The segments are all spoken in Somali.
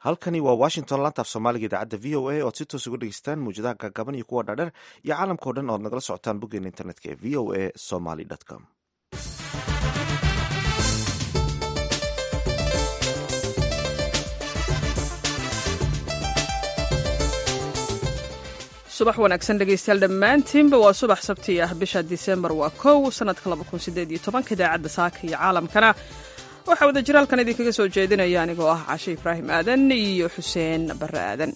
halkani waa washington lantaaf soomaaliga idaacadda v o a oad si toos uga dhegeystaan muwjadaha gaagaban iyo kuwa dhaadheer iyo caalamkao dhan oad nagala socotaan boggeena internetka ee v o a somaly com subax wanaagsan dhegaystayaal dhammaantiinba waa subax sabti ah bisha disembar waa kow sanadka labakunsideedyotobanka idaacadda saaka iyo caalamkana waxaa wada jiraalkan idinkaga soo jeedinaya anigoo ah cashe ibraahim aadan iyo xuseen barre aadan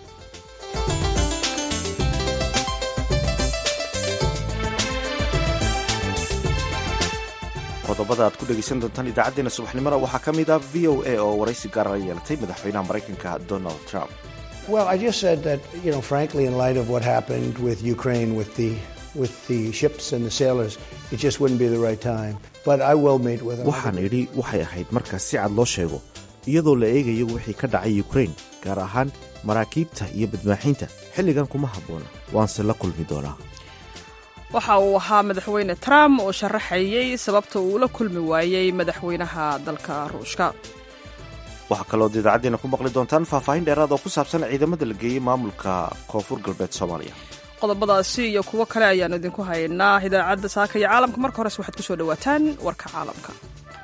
qodobada aad ku dhegaysan doontaan idaacaddeenna subaxnimada waxaa ka mid ah v o a oo waraysi gaara la yeelatay madaxweynaha maraykanka donald trump Well, I just said that, you know, frankly, in light of what happened with Ukraine, with the with the ships and the sailors, it just wouldn't be the right time. But I will meet with them. waxaan idhi waxay ahayd markaas si cad loo sheego iyadoo la eegayo wixii ka dhacay ukrain gaar ahaan maraakiibta iyo badmaaxiinta xilligan kuma habboona waanse la kulmi doonaa waxa uu ahaa madaxweyne trump oo sharaxayey sababta uu la kulmi waayey madaxweynaha dalka ruushka waxaa kaloood idaacaddeena ku maqli doontaan faahfaahin dheeraad oo ku saabsan ciidamada la geeyey maamulka koonfur galbeed soomaaliya qodobadaasi iyo kuwo kale ayaanu idinku haynaa idaacadda saaka iyo caalamka marka hores waxaad ku soo dhowaataan warka caalamka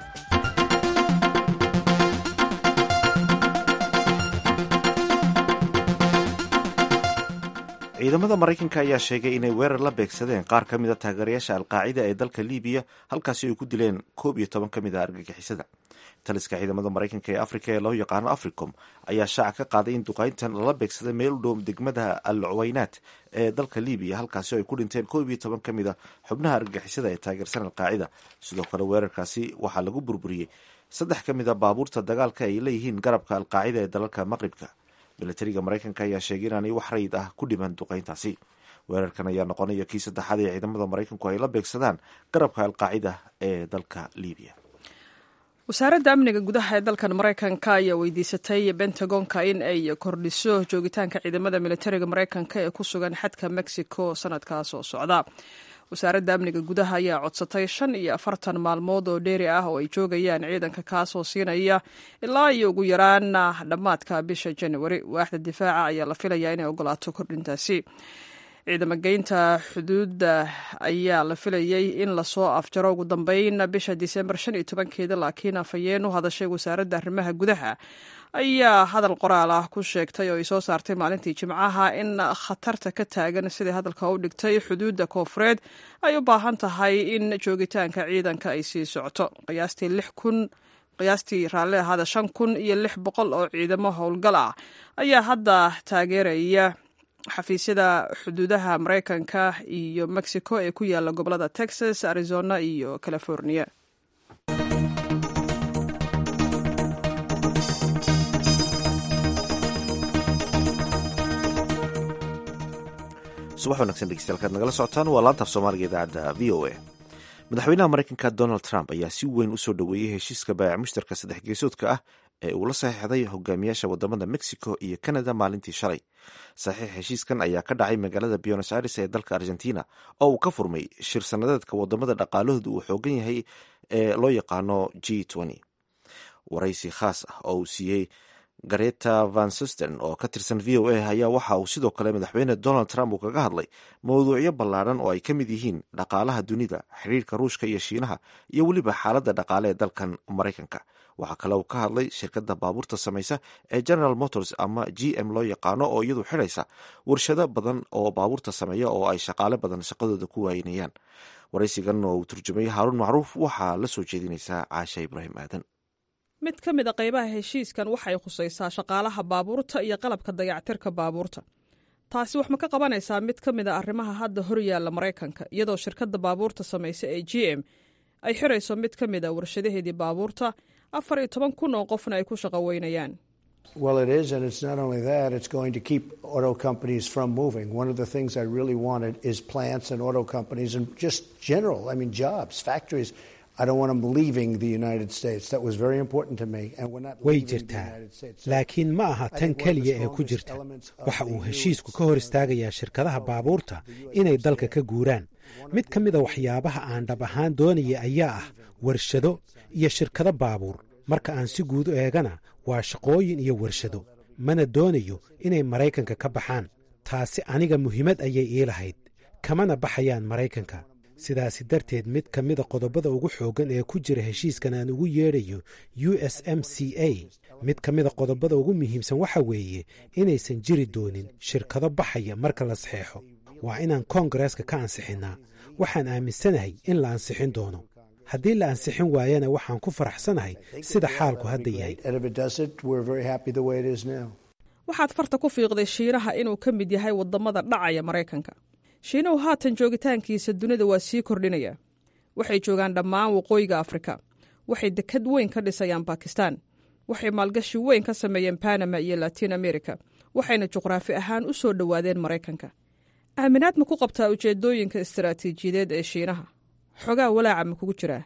ciidamada maraykanka ayaa sheegay inay weerar la beegsadeen qaar ka mid a taageerayaasha alqaacida ee dalka libiya halkaasi ay ku dileen koob iyo toban ka mid a argagixisada taliska ciidamada maraykanka ee afrika ee loo yaqaano africom ayaa shaaca ka qaaday in duqayntan lala beegsaday meel u dhow degmada al cuwaynaat ee dalka libiya halkaasi ay ku dhinteen koob iyo toban ka mid a xubnaha argagixisada ee taageersan alqaacida sidoo kale weerarkaasi waxaa lagu burburiyey saddex ka mid a baabuurta dagaalka ay leeyihiin garabka alqaacida ee dalalka maqribka milatariga maraykanka ayaa sheegay inaanay wax rayid ah ku dhiman duqayntaasi weerarkan ayaa noqonaya kii saddexaad ee ciidamada maraykanku ay la beegsadaan garabka alqaacida ee dalka libiya wasaaradda amniga gudaha ee dalkan maraykanka ayaa weydiisatay bentagonka in ay kordhiso joogitaanka ciidamada militariga maraykanka ee ku sugan xadka mexico sanadkaas oo socda wasaaradda amniga gudaha ayaa codsatay shan iyo afartan maalmood oo dheeri ah oo ay joogayaan ciidanka kaasoo siinaya ilaa iyo ugu yaraan dhammaadka bisha januari waaxda difaaca ayaa la filayaa inay ogolaato kordhintaasi ciidamageynta xuduudda ayaa la filayay in lasoo afjaro ugu dambeyn bisha disembar shan iyo tobankeeda laakiin afhayeen u hadashay wasaaradda arrimaha gudaha ayaa hadal qoraal ah ku sheegtay oo ay soo saartay maalintii jimcaha in khatarta ka taagan sidai hadalka u dhigtay xuduudda koofureed ay u baahan tahay in joogitaanka ciidanka ay sii socoto qiyaastii lix kun qiyaastii raalli ahaada shan kun iyo lix boqol oo ciidamo howlgal ah ayaa hadda taageeraya xafiisyada xuduudaha maraykanka iyo mexico ee ku yaala gobolada texas arizona iyo california subax wanagsan dhegeystayaal nagala socotaan waa laantaaf soomaaliga idaacadda v o a madaxweynaha maraykanka donald trump ayaa si weyn u soo dhoweeyey heshiiska baayac mushtarka saddex geesoodka ah ee uu la saxiixday hogaamiyaasha wadamada mexico iyo canada maalintii shalay saxiix heshiiskan ayaa ka dhacay magaalada buenos aires ee dalka argentina oo uu ka furmay shir sanadeedka wadamada dhaqaalahooda uu xoogan yahay ee loo yaqaano g waraysi khaas ah oo uu siiyey gareta van susten oo ka tirsan v o a ayaa waxa uu sidoo kale madaxweyne donald trump uu kaga hadlay mawduucyo ballaadhan oo ay ka mid yihiin dhaqaalaha dunida xiriirka ruushka iyo shiinaha iyo weliba xaaladda dhaqaale ee dalkan maraykanka waxaa kale uu ka hadlay shirkadda baabuurta samaysa ee general motors ama g m loo yaqaano oo iyadu xidhaysa warshado badan oo baabuurta sameeya oo ay shaqaale badan shaqadooda ku waaynayaan waraysigan oo uu turjumay haaruun macruuf waxaa la soo jeedinaysaa caasha ibraahim aadan mid ka mid a qaybaha heshiiskan waxay khusaysaa shaqaalaha baabuurta iyo qalabka dayactirka baabuurta taasi wax ma ka qabanaysaa mid ka mid a arrimaha hadda hor yaalla maraykanka iyadoo shirkadda baabuurta samaysa ee g m ay xirayso mid ka mid a warshadaheedii baabuurta afar iyo toban kun oo qofna ay ku shaqo weynayaan Well, it is, and it's not only that, it's going to keep auto companies from moving. One of the things I really wanted is plants and auto companies and just general, I mean, jobs, factories. I don't want them leaving the United States. That was very important to me. And we're not way leaving the jirtaa United States. laakiin ma aha tan keliya ee ku jirta waxa uu heshiisku ka hor istaagayaa shirkadaha baabuurta inay dalka ka guuraan mid ka mida waxyaabaha aan dhab ahaan doonaya ayaa ah warshado iyo shirkado baabuur marka aan si guud u eegana waa shaqooyin iyo warshado mana doonayo inay maraykanka ka baxaan taasi aniga muhiimad ayay ii lahayd kamana baxayaan maraykanka sidaasi darteed mid ka mida qodobada ugu xooggan ee ku jira heshiiskan aan ugu yeedhayo u s m c a mid ka mida qodobada ugu muhiimsan waxa weeye inaysan jiri doonin shirkado baxaya marka la saxeexo waa inaan koongareeska ka ansixinnaa waxaan aaminsanahay in la ansixin doono haddii la ansixin waayana waxaan ku faraxsanahay sida xaalku hadda yahay waxaad farta ku fiiqday shiinaha inuu ka mid yahay waddamada dhacaya maraykanka shiinuhu haatan joogitaankiisa dunida waa sii kordhinaya waxay joogaan dhammaan waqooyiga afrika waxay dekad weyn ka dhisayaan bakistan waxay maalgashi weyn ka sameeyeen banama iyo latiin america waxayna juqraafi ahaan u soo dhowaadeen maraykanka aaminaad ma ku qabtaa ujeedooyinka istaraatiijiyadeed ee shiinaha xogaa walaaca ma kugu jiraa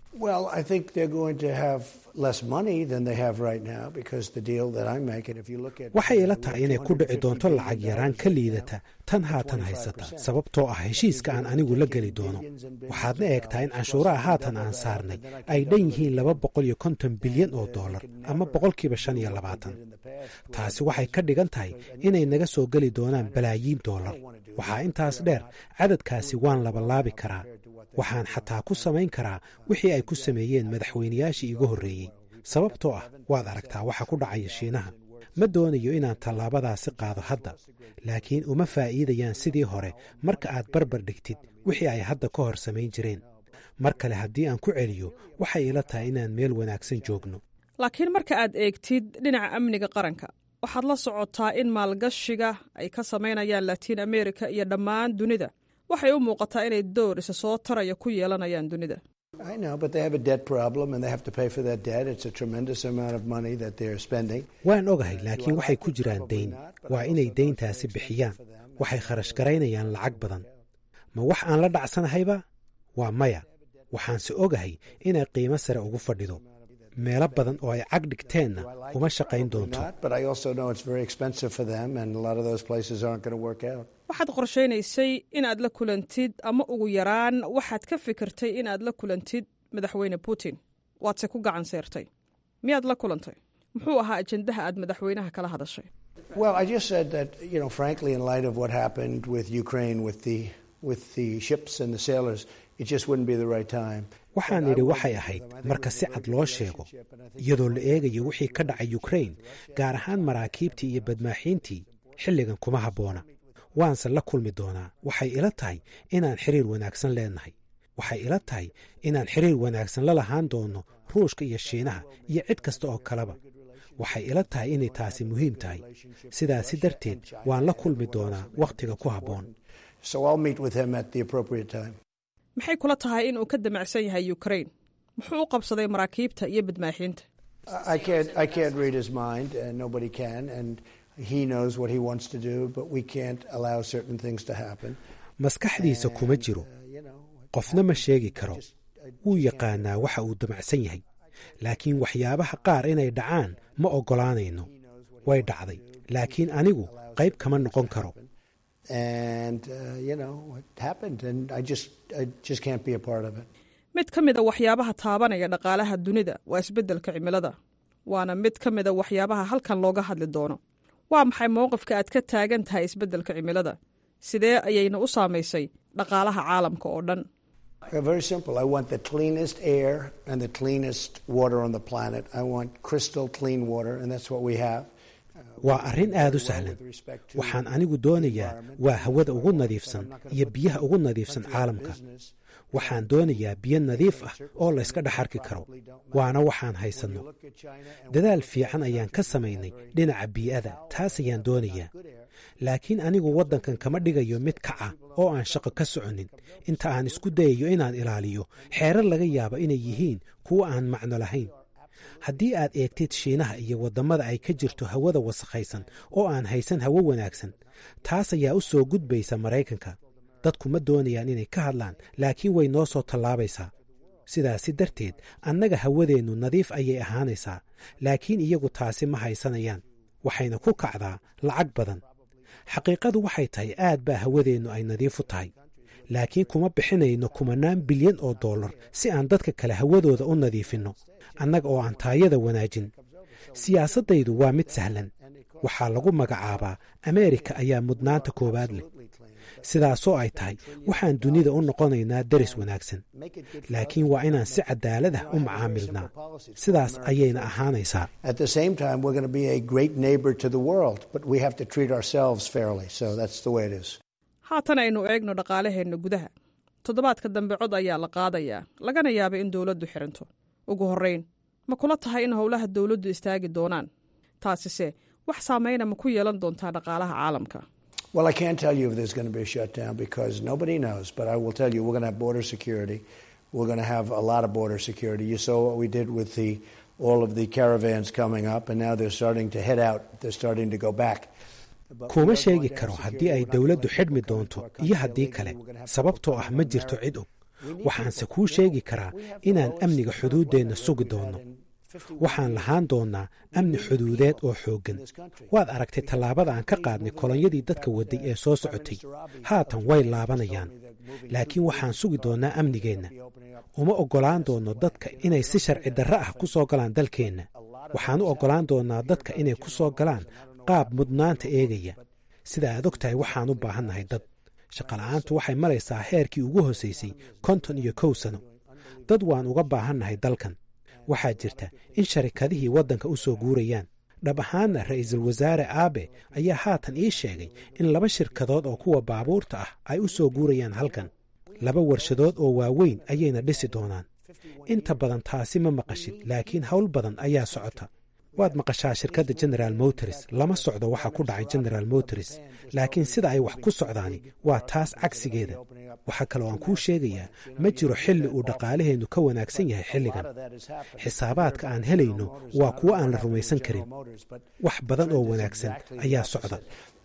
waxay ila tahay inay ku dhici doonto lacag yaraan ka liidata tan haatan haysata sababtoo ah heshiiska aan anigu la geli doono waxaadna eegtaa in canshuuraha haatan aan saarnay ay dhan yihiin laba boqol iyo konton bilyan oo dollar ama boqolkiiba shan iyo labaatan taasi waxay ka dhigan tahay inay naga soo geli doonaan balaayiin dollar waxaa intaas dheer cadadkaasi waan labalaabi karaa waxaan xataa ku samayn karaa wixii ay ku sameeyeen madaxweynayaashii iigu horreeyey sababtoo ah waad aragtaa waxa ku dhacaya shiinaha ma doonayo inaan tallaabadaasi qaado hadda laakiin uma faa'iidayaan sidii hore marka aad barbar dhigtid wixii ay hadda ka hor samayn jireen mar kale haddii aan ku celiyo waxay ila tahay inaan meel wanaagsan joogno laakiin marka aad eegtid dhinaca amniga qaranka waxaad la socotaa in maalgashiga ay ka samaynayaan latiin amerika iyo dhammaan dunida waxay u muuqataa inay door isa soo taraya ku yeelanayaan dunida waan ogahay laakiin waxay ku jiraan dayn waa inay dayntaasi bixiyaan waxay kharash garaynayaan lacag badan ma wax aan la dhacsanahayba waa maya waxaanse ogahay inay qiimo sare ugu fadhido meelo badan oo ay cag dhigteenna uma shaqayn doonto waxaad qorshaynaysay inaad la kulantid ama ugu yaraan waxaad ka fikirtay inaad la kulantid madaxweyne putin waadse ku gacan seertay miyaad la kulantay muxuu ahaa ajendaha aad madaxweynaha kala hadashay waxaan idhi waxay ahayd marka si cad loo sheego iyadoo la eegayo wixii ka dhacay yukrain gaar ahaan maraakiibtii iyo badmaaxiintii xilligan kuma habboona waanse la kulmi doonaa waxay ila tahay inaan xiriir wanaagsan leenahay waxay ila tahay inaan xiriir wanaagsan la lahaan doono ruushka iyo shiinaha iyo cid kasta oo kaleba waxay ila tahay inay taasi muhiim tahay sidaasi darteed waan la kulmi doonaa wakhtiga ku habboon maxay kula tahay inuu ka damacsan yahay yukrain muxuu u qabsaday maraakiibta iyo badmaaxiinta maskaxdiisa kuma jiro qofna ma sheegi karo wuu yaqaanaa waxa uu damacsan yahay laakiin waxyaabaha qaar inay dhacaan ma oggolaanayno way dhacday laakiin anigu qayb kama noqon karo mid ka mida waxyaabaha taabanaya dhaqaalaha dunida waa isbeddelka cimilada waana mid ka mida waxyaabaha halkan looga hadli doono waa maxay mowqifka aad ka taagan tahay isbeddelka cimilada sidee ayayna u saamaysay dhaqaalaha caalamka oo dhan waa arrin aad u sahlan waxaan anigu doonayaa waa hawada ugu nadiifsan iyo biyaha ugu nadiifsan caalamka waxaan doonayaa biyo nadiif ah oo layska dhex arki karo waana waxaan haysanno dadaal fiican ayaan ka samaynay dhinaca bii'ada taas ayaan doonayaa laakiin anigu waddankan kama dhigayo mid kaca oo aan shaqo ka soconin inta aan isku dayayo inaan ilaaliyo xeerar laga yaabo inay yihiin kuwo aan macno lahayn haddii aad eegtid shiinaha iyo waddamada ay ka jirto hawada wasakhaysan oo aan haysan hawo wanaagsan taas ayaa u soo gudbaysa maraykanka dadku ma doonayaan inay ka hadlaan laakiin way noo soo tallaabaysaa sidaasi darteed annaga hawadeennu nadiif ayay ahaanaysaa laakiin iyagu taasi ma haysanayaan waxayna ku kacdaa lacag badan xaqiiqadu waxay tahay aad baa hawadeennu ay nadiif u tahay laakiin kuma bixinayno kumanaan bilyan oo dollar si aan dadka kale hawadooda u nadiifinno annaga oo aan taayada wanaajin siyaasaddaydu waa mid sahlan waxaa lagu magacaabaa ameerika ayaa mudnaanta koowaad leh sidaasoo ay tahay waxaan dunida u noqonaynaa deris wanaagsan laakiin waa inaan si cadaalad ah u macaamilnaa sidaas ayayna ahaanaysaa haatan aynu eegno dhaqaalaheenna gudaha toddobaadka dambe cod ayaa la qaadayaa lagana yaaba in dowladdu xiranto ugu horrayn ma kula tahay in howlaha dowladdu istaagi doonaan taasise wax saamayna ma ku yeelan doontaa dhaqaalaha caalamka Well, I can't tell you if there's going to be a shutdown because nobody knows. But I will tell you, we're going to have border security. We're going to have a lot of border security. You saw what we did with the all of the caravans coming up, and now they're starting to head out. They're starting to go back. kuma sheegi karo haddii ay dowladdu xidhmi doonto iyo haddii kale sababtoo ah ma jirto cid og waxaanse kuu sheegi karaa inaan amniga xuduuddeenna sugi doonno waxaan lahaan doonnaa amni xuduudeed oo xooggan waad aragtay tallaabada aan ka qaadnay kolonyadii dadka wadday ee soo socotay haatan way laabanayaan laakiin waxaan sugi doonnaa amnigeenna uma oggolaan doonno dadka inay si sharci darre ah ku soo galaan dalkeenna waxaan u oggolaan doonnaa dadka inay ku soo galaan qaab mudnaanta eegaya sida aad og tahay waxaan u baahannahay dad shaqola'aantu waxay maraysaa heerkii ugu hosaysay konton iyo kow sano dad waan uga baahannahay dalkan waxaa jirta in sharikadihii waddanka u soo guurayaan dhab ahaanna ra'iisul wasaare aabe ayaa haatan ii sheegay in laba shirkadood oo kuwa baabuurta ah ay u soo guurayaan halkan laba warshadood oo waaweyn ayayna dhisi doonaan inta badan taasi ma maqashid laakiin howl badan ayaa socota waad maqashaa shirkadda generaal motors lama socdo waxa ku dhacay generaal motors laakiin sida ay wax ku socdaani waa taas cagsigeeda waxaa kaloo aan kuu sheegayaa ma jiro xilli uu dhaqaalaheennu ka wanaagsan yahay xilligan xisaabaadka aan helayno waa kuwo aan la rumaysan karin wax badan oo wanaagsan ayaa socda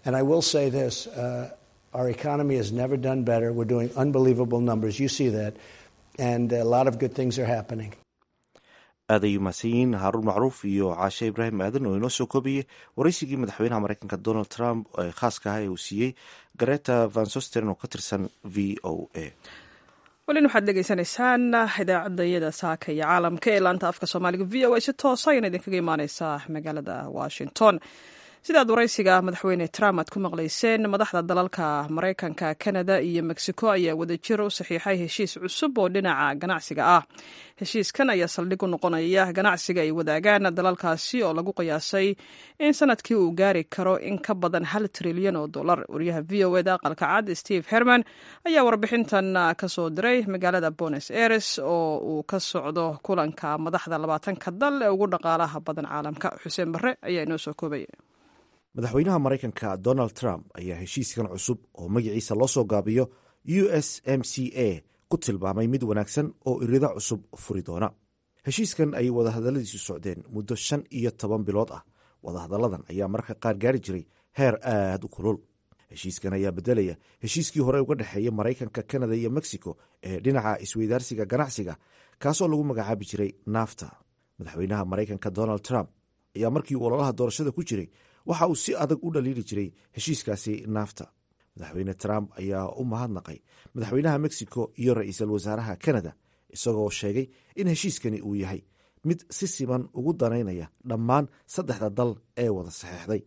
aad ay umahadsan yihiin haaruun macruuf iyo caashe ibraahim aadan oo inoo soo koobayey waraysigii madaxweynaha mareykanka donald trump ee khaaska ah ee uu siiyey gareta van sosteren oo ka tirsan v o a welin waxaad dhegeysanaysaan idaacadda iyada saaka iyo caalamka ee laanta afka soomaaliga v o a si toosa ayana idinkaga imaaneysaa magaalada washington sidaad waraysiga madaxweyne trump aad ku maqlayseen madaxda dalalka maraykanka kanada iyo mexico ayaa wadajir u saxiixay heshiis cusub oo dhinaca ganacsiga ah heshiiskan ayaa saldhig u noqonaya ganacsiga ay wadaagaan dalalkaasi oo lagu qiyaasay in sanadkii uu gaari karo in ka badan hal trilyan oo dollar wariyaha v o eda aqalka cad steve herman ayaa warbixintan kasoo diray magaalada bones aires oo uu ka socdo kulanka madaxda labaatanka dal ee ugu dhaqaalaha badan caalamka xuseen barre ayaa inoo soo koobaya madaxweynaha maraykanka donald trump ayaa heshiiskan cusub oo magaciisa loo soo gaabiyo u s m c a ku tilmaamay mid wanaagsan oo irido cusub furi doona heshiiskan ayay wadahadalladiisu socdeen muddo shan iyo toban bilood ah wadahadalladan ayaa mararka qaar gaari jiray heer aad u kulul heshiiskan ayaa beddelaya heshiiskii hore uga dhexeeya maraykanka kanada iyo mexico ee dhinaca isweydaarsiga ganacsiga kaasoo lagu magacaabi jiray nafta madaxweynaha maraykanka donald trump ayaa markii uu ololaha doorashada ku jiray waxa uu si adag u dhaliili jiray heshiiskaasi naafta madaxweyne trump ayaa u mahadnaqay madaxweynaha mexico iyo ra-iisul wasaaraha kanada isagoo sheegay in heshiiskani uu yahay mid si siman ugu danaynaya dhammaan saddexda dal ee wada saxeexday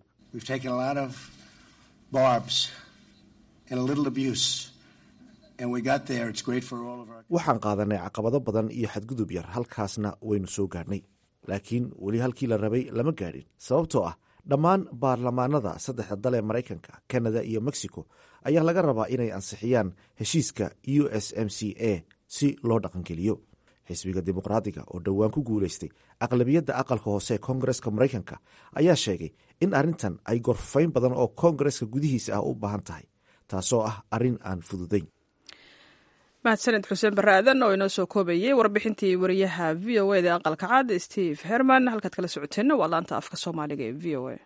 waxaan qaadanay caqabado badan iyo xadgudub yar halkaasna waynu soo gaadhnay laakiin weli halkii la rabay lama gaadhin sababtoo ah dhammaan baarlamaanada saddexda dal ee maraykanka kanada iyo mexico ayaa laga rabaa inay ansixiyaan heshiiska u s m c a si loo dhaqangeliyo xisbiga dimuqraadiga oo dhowaan ku guulaystay aqlabiyadda aqalka hoose ee koongareska maraykanka ayaa sheegay in arrintan ay gorfayn badan oo koongareska gudihiisa ah u baahan tahay taasoo ah arrin aan fududayn mahadsaned xuseen barre aadan oo inoo soo koobayey warbixintii wariyaha v o eda aqalka cad steve herman halkaad kala socoteenna waa laanta afka soomaaliga ee v o a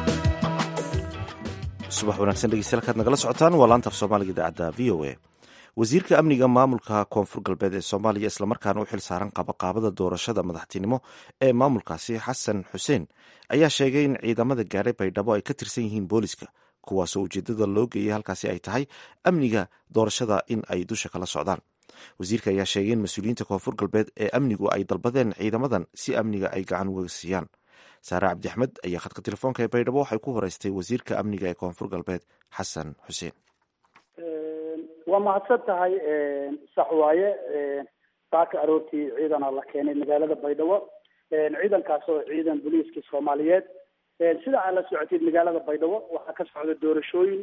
subax wanaagsan dhegeystayaal kaad nagala socotaan waa laanta af soomaaliga idaacadda v o a wasiirka amniga maamulka koonfur galbeed ee soomaaliya islamarkaana u xil saaran qabaqaabada doorashada madaxtinimo ee maamulkaasi xasan xuseen ayaa sheegay in ciidamada gaadhay baydhabo ay ka tirsan yihiin booliska kuwaasoo ujeedada loo geeyay halkaasi ay tahay amniga doorashada in ay dusha kala socdaan wasiirka ayaa sheegay in mas-uuliyiinta koonfur galbeed ee amnigu ay dalbadeen ciidamadan si amniga ay gacan uga siiyaan saare cabdi axmed ayaa khadka telefoonka ee baydhabo waxay ku horeystay wasiirka amniga ee koonfur galbeed xasan xuseen waa mahadsan tahay sax waaye saaka aroortii ciidana la keenay magaalada baydhabo ciidankaas oo ciidan booliiska soomaaliyeed sida aad la socotid magaalada baydhabo waxaa ka socda doorashooyin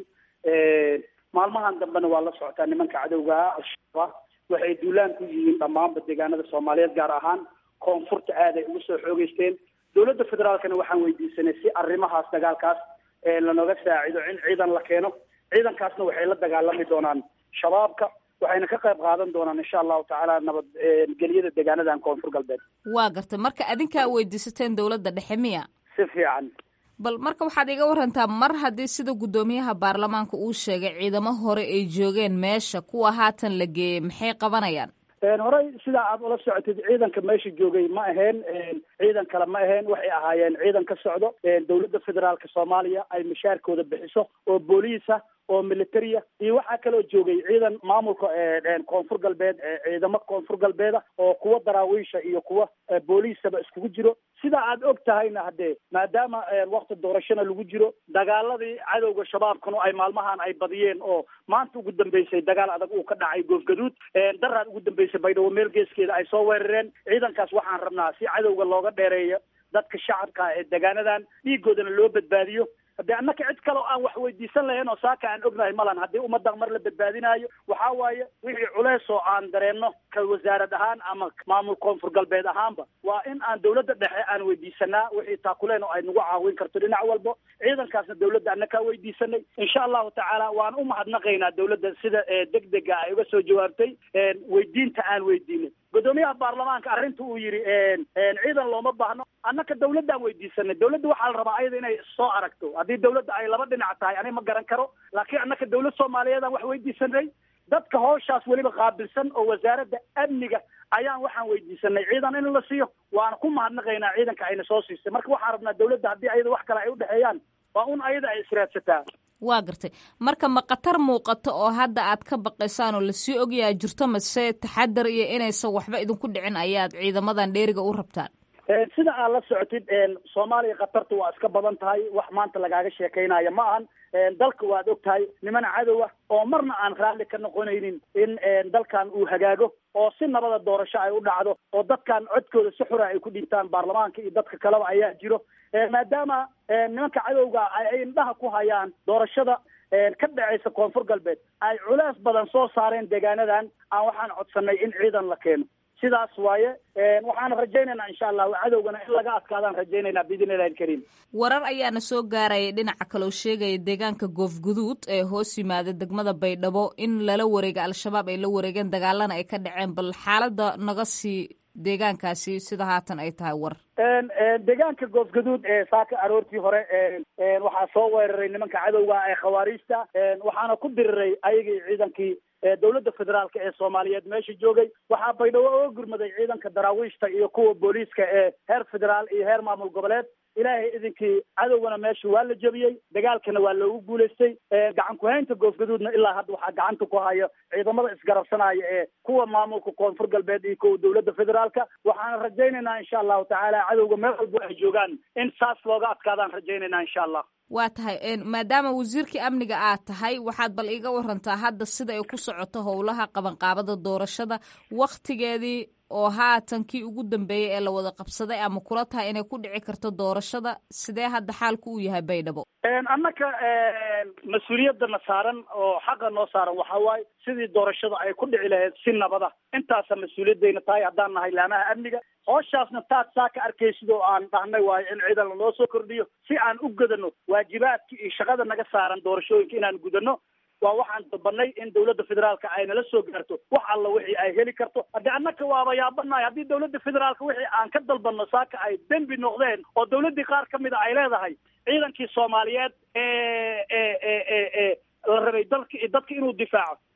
maalmahan dambena waa la socotaa nimanka cadowgaha al-shabaab waxay duulaan ku yihiin dhammaanba deegaanada soomaaliyeed gaar ahaan koonfurta aad ay ugu soo xoogeysteen dowladda federaalkana waxaan weydiisanay si arrimahaas dagaalkaas lanooga saacido in ciidan la keeno ciidankaasna waxay la dagaalami doonaan shabaabka waxayna ka qayb qaadan doonaan insha allahu tacaala nabad gelyada deegaanadan koonfur galbeed waa gartay marka adinkaa weydiisateen dowladda dhexe miya si fiican bal marka waxaad iga warantaa mar haddii sida guddoomiyaha baarlamaanka uu sheegay ciidamo hore ay joogeen meesha kuwa haatan la geeyey maxay qabanayaan horey sidaa aad ula socotid ciidanka meesha joogay ma aheen ciidan kale ma aheen waxay ahaayeen ciidan ka socdo dowladda federaalka soomaaliya ay mishaarkooda bixiso oo booliisa oo militaria iyo waxaa kaloo joogay ciidan maamulka koonfur galbeed ciidamo koonfur galbeeda oo kuwa daraawiisha iyo kuwa booliisaba iskugu jiro sidaa aad og tahayna haddee maadaama wakti doorashona lagu jiro dagaaladii cadowga shabaabkanu ay maalmahan ay badiyeen oo maanta ugu dambeysay dagaal adag uu ka dhacay goofgaduud daraad ugu dambeysay baydhabo meel geeskeeda ay soo weerareen ciidankaas waxaan rabnaa si cadowga looga dheereeyo dadka shacabka ee degaanadan dhiigoodana loo badbaadiyo haddii annaka cid kale oo aan wax weydiisan lahayn oo saaka aan ognahay malan haddii ummadda mar la badbaadinaayo waxaa waaye wixii culeys oo aan dareenno ka wasaarad ahaan ama maamul koonfur galbeed ahaanba waa in aan dowladda dhexe aan weydiisanaa wixii taakuleen oo ay nagu caawin karto dhinac walbo ciidankaasna dowladda annakaa weydiisanay insha allahu tacaala waan u mahadnaqaynaa dowladda sida deg dega ay uga soo jawaabtay weydiinta aan weydiinay guddoomiyaha baarlamaanka arrinta uu yidhi ciidan looma baahno annaka dawladdaan weydiisanay dawladda waxaa la rabaa ayada inay soo aragto haddii dawladda ay laba dhinac tahay ani ma garan karo laakiin annaka dawlad soomaaliyeedaan wax weydiisanay dadka howshaas weliba qaabilsan oo wasaaradda amniga ayaan waxaan weydiisanay ciidan in la siiyo waana ku mahadnaqaynaa ciidanka ayna soo siisay marka waxaan rabnaa dawladda haddii ayada wax kale ay udhexeeyaan waa un ayada ay israadsataa waa gartay marka ma khatar muuqato oo hadda aad ka baqaysaan oo lasii ogyaha jirto mase taxadar iyo inaysan waxba idinku dhicin ayaad ciidamadan dheeriga u rabtaan sida aad la socotid soomaaliya khatarta waa iska badan tahay wax maanta lagaaga sheekaynaya ma ahan dalka waad og tahay niman cadowa oo marna aan raalli ka noqonaynin in dalkan uu hagaago oo si nabada doorasho ay u dhacdo oo dadkan codkooda si xura ay ku dhiibtaan baarlamaanka iyo dadka kaleba ayaa jiro maadaama nimanka cadowga ay indhaha ku hayaan doorashada ka dhacaysa koonfur galbeed ay culeys badan soo saareen deegaanadan aan waxaan codsanay in ciidan la keeno sidaas waaye waxaan rajaynaynaa insha allah cadowgana in laga adkaadaan rajaynaynaa biidn illahi alkariim warar ayaana soo gaaraya dhinaca kaloo sheegaya deegaanka goofguduud ee hoos yimaada degmada baydhabo in lala wareega al-shabaab ay la wareegeen dagaalana ay ka dhaceen bal xaalada naga sii deegaankaasi sida haatan ay tahay war deegaanka goofgaduud ee saaka aroortii hore waxaa soo weeraray nimanka cadowga ee khawaariijta waxaana ku diriray ayagii ciidankii dowladda federaalka ee soomaaliyeed meesha joogay waxaa baydhabo oga gurmaday ciidanka daraawiishta iyo kuwa booliiska ee heer federaal iyo heer maamul goboleed ilaahay idinkii cadowgana meesha waa la jebiyey dagaalkana waa loogu guulaystay gacan ku-haynta goofgaduudna ilaa hadda waxaa gacanta ku haya ciidamada isgarabsanaya ee kuwa maamulka koonfur galbeed iyo kuwa dowladda federaalka waxaana rajaynaynaa insha allahu tacaala cadowga meel walbo ay joogaan in saas looga adkaadaan rajaynaynaa insha allah waa tahay maadaama wasiirkii amniga aad tahay waxaad bal iiga warantaa hadda sida ay ku socoto howlaha qabanqaabada doorashada wakhtigeedii oo haatan kii ugu dambeeyey ee la wada qabsaday ama kula tahay inay ku dhici karto doorashada sidee hadda xaalku uu yahay baydhabo annaka mas-uuliyadana saaran oo xaqa noo saaran waxaa waaye sidii doorashada ay ku dhici lahayd si nabada intaasa mas-uuliyadayna tahay haddaan nahay laamaha amniga hooshaasna taad saa ka arkaysid oo aan dhahnay waayo in ciidan lanoo soo kordhiyo si aan u gudano waajibaadka iyo shaqada naga saaran doorashooyinka inaan gudano waa waxaan dalbanay in dowladda federaalka ay nala soo gaarto wax alla wixii ay heli karto haddii annaka waaba yaabanahay haddii dowladda federaalka wixii aan ka dalbanno saaka ay dembi noqdeen oo dowladdii qaar ka mida ay leedahay ciidankii soomaaliyeed ee ee ee ee la rabay dalka dadka inuu difaaco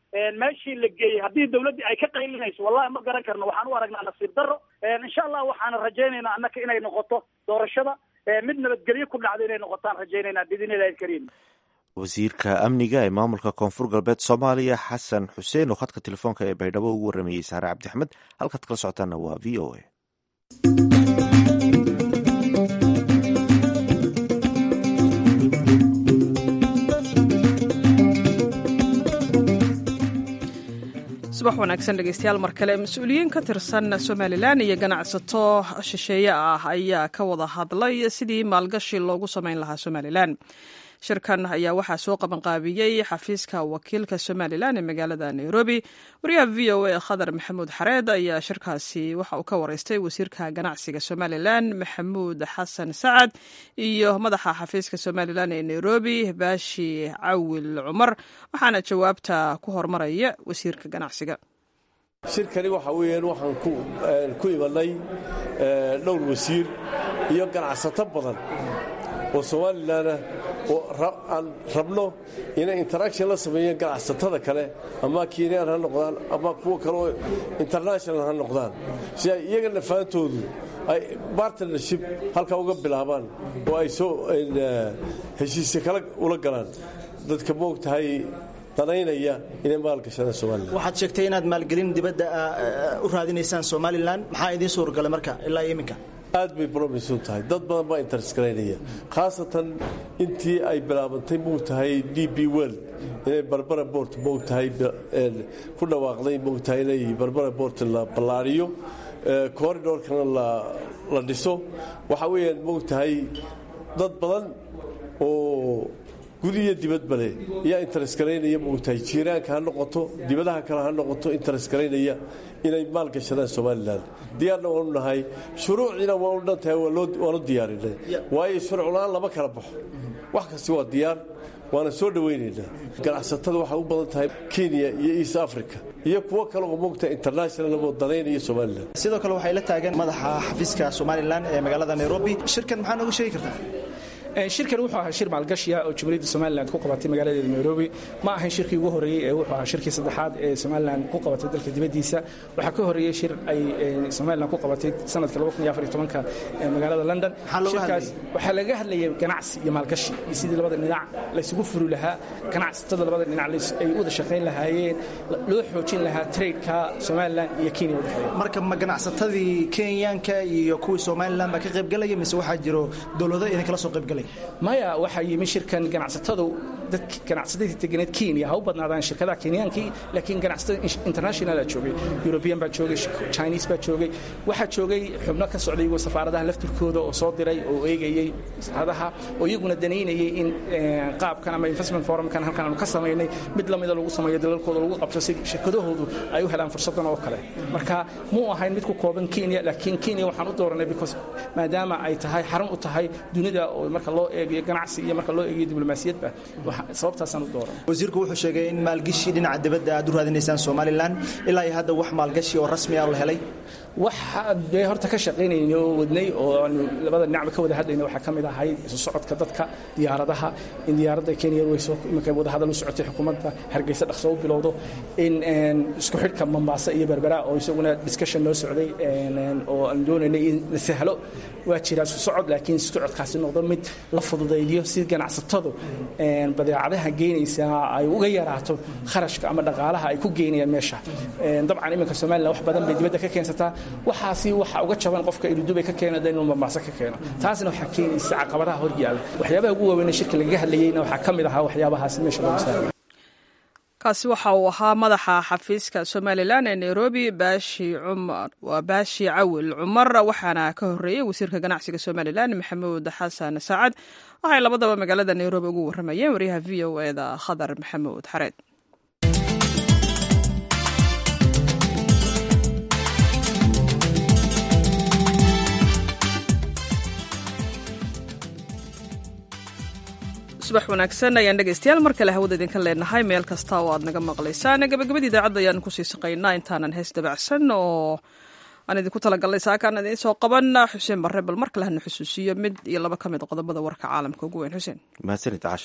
meeshii la geeyey haddii dawladdii ay ka qaylinayso wallahi ma garan karno waxaan u aragnaa nasiib darro insha allah waxaana rajaynaynaa annaka inay noqoto doorashada mid nabadgelyo ku dhacda inay noqotaan rajaynaynaa biidn illahi alkariim wasiirka amniga ee maamulka koonfur galbeed soomaaliya xasan xuseen oo khadka telefoonka ee baydhabo ugu warramayey saare cabdixmed halkaad kala socotaana waa v o a subax wanaagsan dhegeystayaal mar kale mas-uuliyiin ka tirsan somalilan iyo ganacsato shisheeye ah ayaa ka wada hadlay sidii maalgashi loogu samayn lahaa somalilan shirkan ayaa waxaa soo qabanqaabiyey xafiiska wakiilka somalilan ee magaalada nairobi wariyaha v o a khadar maxamuud xareed ayaa shirkaasi waxa uu ka wareystay wasiirka ganacsiga somalilan maxamuud xasan sacad iyo madaxa xafiiska somalilan ee nairobi baashi cawil cumar waxaana jawaabta ku hormaraya wasiirka ganacsiga shirkani waxa weeyaan waxaan ku imanay dhowr wasiir iyo ganacsato badan oo somalilanah oo aan rabno inay interaction la sameeyeen ganacsatada kale ama kenyaan ha noqdaan ama kuwa kale oo international ha noqdaan si ay iyaga nafaantoodu ay bartnership halkaa uga bilaabaan oo ay soo heshiisya kale ula galaan dadka moogtahay danaynaya inay maalgashadaan somalilan waxaad sheegtay inaad maalgelin dibadda u raadinaysaan somalilan maxaa idiin suurgalay marka ilaa iyo iminka aad bay bromisun tahay dad badan baa intereskaraynaya khaasatan intii ay bilaabantay moogtahay d b world inay barbara bort moogtahay ku dhawaaqday moogtahay inay barbara bort la ballaariyo corridorkana la dhiso waxa weeyaan moogtahay dad badan oo gudiyo dibadba leh ayaa intereskaraynaya moogtahay jiiraanka ha noqoto dibadaha kale ha noqoto intereskaraynaya inay maalgashadaan somalilan diyaarna waanu nahay shuruuciina waanu dhan tahay waanu diyaarinay waayo shuruucla-aan lama kala baxo wax kasti waa diyaar waana soo dhowaynaynaa ganacsatada waxay u badan tahay kenya iyo east africa iyo kuwo kale oo moogta international oo danaynaya somalilan sidoo kale waxay la taagan madaxa xafiiska somalilan ee magaalada nairobi shirkan maxaa noogu sheegi kartaa shirkan wuxuu ahaa shir maalgashiya oo jumhuuriyadda somalilan ku qabatay magaaladeeda nairobi ma ahayn shirkii ugu horreeyey ee wuxuu ahaa shirkii saddexaad ee somalilan ku qabatay dalka dibaddiisa waxaa ka horreeyey shir ay somalilan ku qabatay sanadka magaalada london shirkaas waxaa laga hadlayay ganacsi iyo maalgashi iyo sidii labada dhinac laysugu furi lahaa ganacsatada labada dhinac ay u wada shaqayn lahaayeen loo xoojin lahaa tradeka somalilan iyo kenya udhexeeya marka ma ganacsatadii kenyaanka iyo kuwii somalilan baa ka qaybgalaya mise waxaa jiro dowlado idin kala soo qaybgalaya maya waxaa yimi shirkan ganacsatadu dadk ganacsatadii deganeed kenya ha u badnaadaan shirkadaha kenyaankii laakiin ganacsatada internationala joogay european baa joogay chinese baa joogay waxaa joogay xubno ka socday iyagoo safaaradaha laftirkooda oo soo diray oo eegayey safaaradaha oo iyaguna danaynayay in qaabkan ama investment forumkan halkan aanu ka samaynay mid lamida lagu sameeyo dalalkooda lagu qabto si shirkadahoodu ay u helaan fursadan oo kale marka muu ahayn mid ku kooban kenya laakiin kenya waxaan u dooranay because maadaama ay tahay xarun u tahay dunida oo marka loo eegayo ganacsi iyo marka loo eegayo diblomaasiyadba sababtaasaan u dooran wasiirku wuxuu sheegay in maalgashi dhinaca dibadda aad u raadinaysaan somalilan ilaa iyo hadda wax maalgashi oo rasmi ah la helay waxa dee horta ka shaqaynayna oo wadnay oo aanu labada dhinacba ka wada hadlayna waxaa ka mid ahay isu socodka dadka diyaaradaha in diyaaradda kenya airways iminka wadahadal u socotay xukuumadda hargeysa dhaqso u bilowdo in isku xidhka mombasa iyo berbera oo isaguna discussion loo socday oo aan doonaynay in la sahlo waa jira isu socod laakiin isu socodkaasi noqdo mid la fududaydiyo si ganacsatadu badeecadaha geynaysa ay uga yaraato kharashka ama dhaqaalaha ay ku geynayaan meesha dabcan iminka somalilan wax badan bay dibadda ka keensataa waxaasi waxa uga jaban qofka iludubay ka keena inuu mamaaso ka keeno taasna waxaa keenaysa caqabadaha hor yaalla waxyaabaha ugu waaweyn shirka lagaga hadlayeyna waxaa ka mid ahaa waxyaabahaasi meesha lagu saaray kaasi waxa uu ahaa madaxa xafiiska somalilan ee nairobi baashi cumar waa baashi cawil cumar waxaana ka horreeyey wasiirka ganacsiga somalilan maxamuud xasan saacad waxay labadaba magaalada nairobi ugu warramayeen waryaha v o e da khadar maxamuud xareed subax wanaagsan ayaan dhegaystayaal mar kale hawada idinka leenahay meel kasta oo aad naga maqlaysaan gabagabadii idaacadda ayaan kusii saqaynaa intaanan hees dabacsan oo aan idinku talagalnay saakaan idiin soo qaban xuseen barre bal mar kale hana xusuusiyo mid iyo laba ka mid qodobada warka caalamka ugu weyn xuseen mahadsanid casha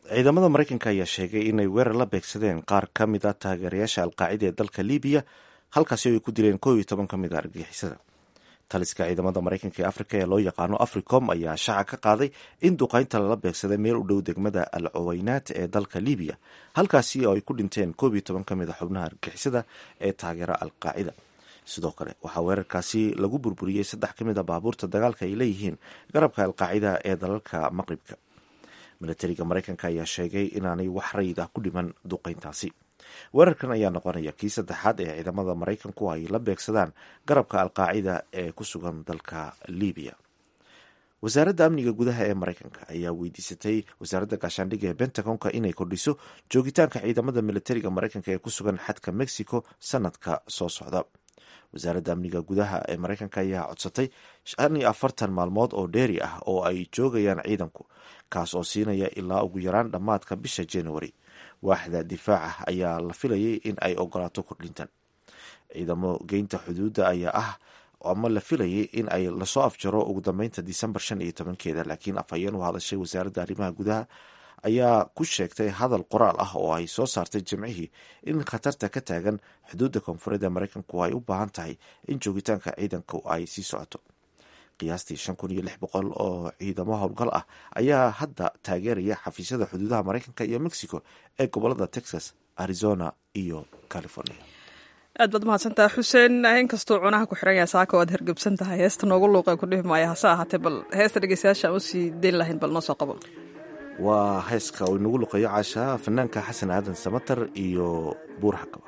ciidamada maraykanka ayaa sheegay inay weerar la beegsadeen qaar ka mid a taageerayaasha alqaacida ee dalka libiya halkaasi ay ku dileen koob iyo toban ka mid a argagixisada taliska ciidamada maraykanka ee afrika ee loo yaqaano africom ayaa shaaca ka qaaday in duqaynta lala beegsaday meel u dhow degmada al coweynaat ee dalka libiya halkaasi oo ay ku dhinteen koob iyo toban ka mid a xubnaha argagixisada ee taageera alqaacida sidoo kale waxaa weerarkaasi lagu burburiyey saddex ka mid a baabuurta dagaalka ay leeyihiin garabka alqaacida ee dalalka maqribka milatariga maraykanka ayaa sheegay inaanay wax rayid ah ku dhiman duqayntaasi weerarkan ayaa noqonaya kii saddexaad ee ciidamada maraykanku ay la beegsadaan garabka alqaacida ee ku sugan dalka libiya wasaaradda amniga gudaha ee maraykanka ayaa weydiisatay wasaaradda gaashaandhigga ee bentagonka inay kordhiso joogitaanka ciidamada milatariga maraykanka ee ku sugan xadka mexico sanadka soo socda wasaaradda amniga gudaha ee maraykanka ayaa codsatay shan iyo afartan maalmood oo dheeri ah oo ay joogayaan ciidanku kaas oo siinaya ilaa ugu yaraan dhammaadka bisha january waaxda difaaca ayaa la filayay in ay ogolaato kordhintan ciidamo geynta xuduudda ayaa ah ama la filayay in ay lasoo afjaro ugu dambeynta disembar shan iyo tobankeeda laakiin afhayeen u hadashay wasaaradda arrimaha gudaha ayaa ku sheegtay hadal qoraal ah oo ay soo saartay jimcihii in khatarta ka taagan xuduudda koonfureed ee maraykanku ay u baahan tahay in joogitaanka ciidanku ay sii socoto qiyaastii shan kun iyo lix boqol oo ciidamo howlgal ah ayaa hadda taageeraya xafiisyada xuduudaha maraykanka iyo mexico ee gobolada texas arizona iyo california aad baad mahadsantaha xuseen inkastuu cunaha ku xiran yahay saaka waad hergebsan tahay heesta noogu luuqa ku dhihi maaya hase ahaatee bal heesta dhegeystayaasha aan usii dayn lahayn bal noo soo qabo waa heeska uu inagu luqeeyo caasha fanaanka xasan aadan samatar iyo buur xakaba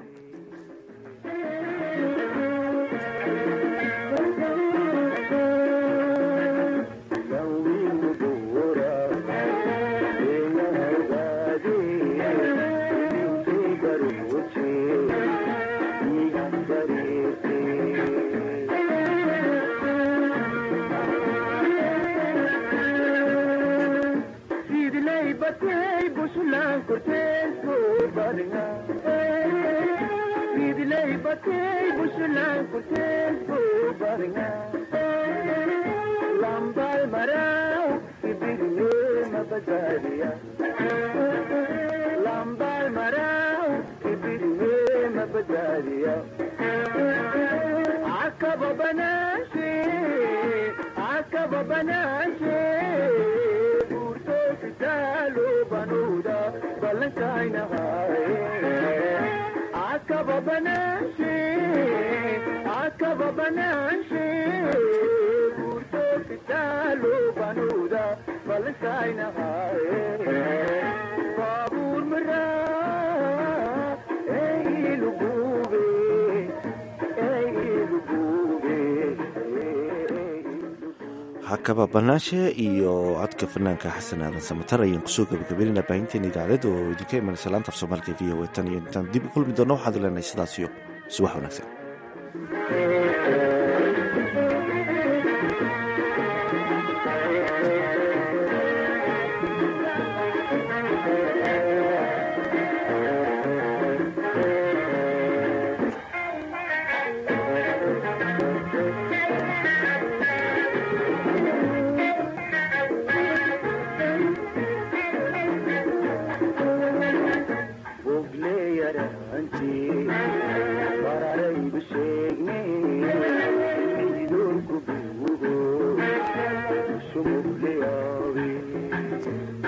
hakaba banaashe iyo codka fanaanka xasan aadan samatar ayaan kusoo gabagabeynayna baahinteena idaacadeed oo idinka imanaysa laanta af soomaaliga v o tan iyo intaan dib u kulmi doona waxaad leenahay sidaas iyo subax wanaagsan Thank you.